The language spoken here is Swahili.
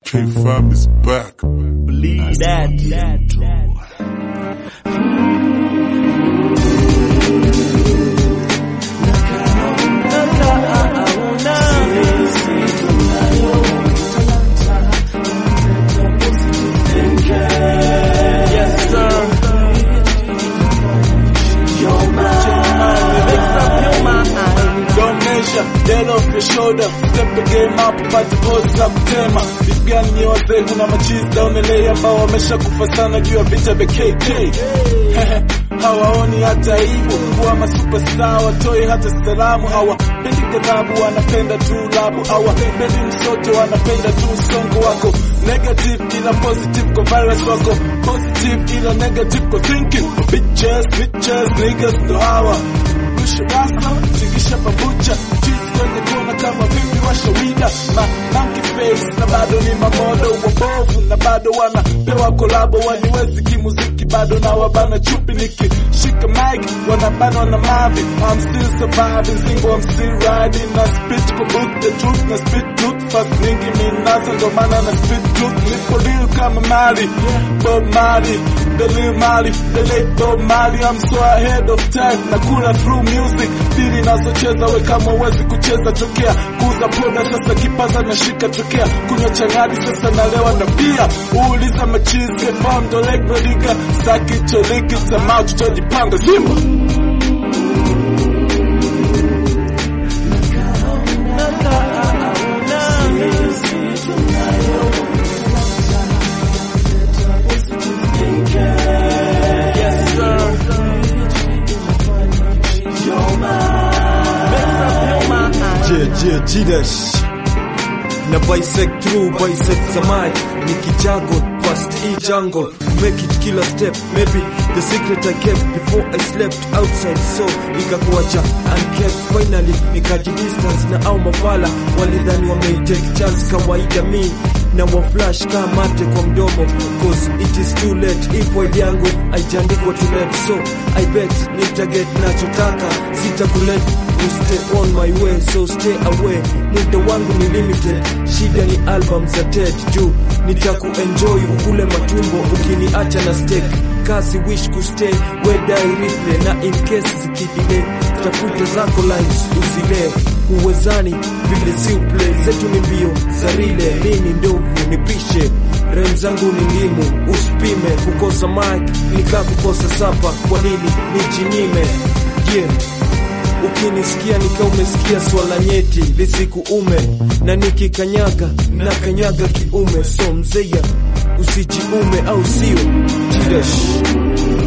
K5 is back. Believe that. that, that. Yes, sir. Your mind makes up your mind. Don't measure, dead off your shoulder Step the game up, upate pose za kutema Beat gani nye wazee, kuna machizi down LA ambao wamesha kufa sana juu ya vita vya KK hawaoni hata hivyo kuwa masuperstar watoi hata salamu hawapendi kadhabu wanapenda tu labu hawapendi msoto wanapenda tu usongo wako negative ila positive kwa virus wako positive ila negative kwa thinking bitches bitches niggas ndo hawa Rusha rasta, tingisha pabucha Cheese kwenye kona kama vipi washawida Ma monkey face na bado ni mamodo wabovu Na bado wanapewa kolabo waniwezi kimuziki Bado na wabana chupi nikishika mic Wanabanwa na mavi I'm still surviving Zingo I'm still riding Na spit kwa book the truth Na spit truth Fast nyingi minaza ndo maana na spit truth Nipo real kama Mali Bob Marley The Lil Mali The late Bob Marley I'm so ahead of time Na kula through music Dili nazocheza we kama uwezi kucheza tokea Kuuza poda sasa kipaza na shika tokea Kunywa changadi sasa nalewa na pia Uuliza machizi Kefam ndo leg rodiga Saki choliki Tamaa tutojipanga Simba Yes, sir. Makes up your mind. Yeah, yeah, G-Dash na bisect through bisect samai nikijago past e jungle make it killer step maybe the secret I kept before I slept outside so nikakuacha unkept finally nikaji distance na au mavala walidhani wameitake chance kawaida mi na waflash kama mate kwa mdomo cause it is too late if wide yangu aijaandikwa to let so I bet nitaget nachotaka sitakulet you stay on my way so stay away muda wangu ni limited shida ni album za ted juu nitakuenjoy ukule matumbo ukiniacha na steak kasi wish kustay wedai replay na in case zikidile tafuta zako lines usile uwezani vile si uplay zetu ni mbio za rile mini ndovu nipishe rem zangu ni ndimu usipime kukosa mic nika kukosa sapa kwa nini nijinyime yeah ukinisikia nika umesikia swala nyeti lisikuume na nikikanyaga na kanyaga kiume so mzeya usijiume au sio jidash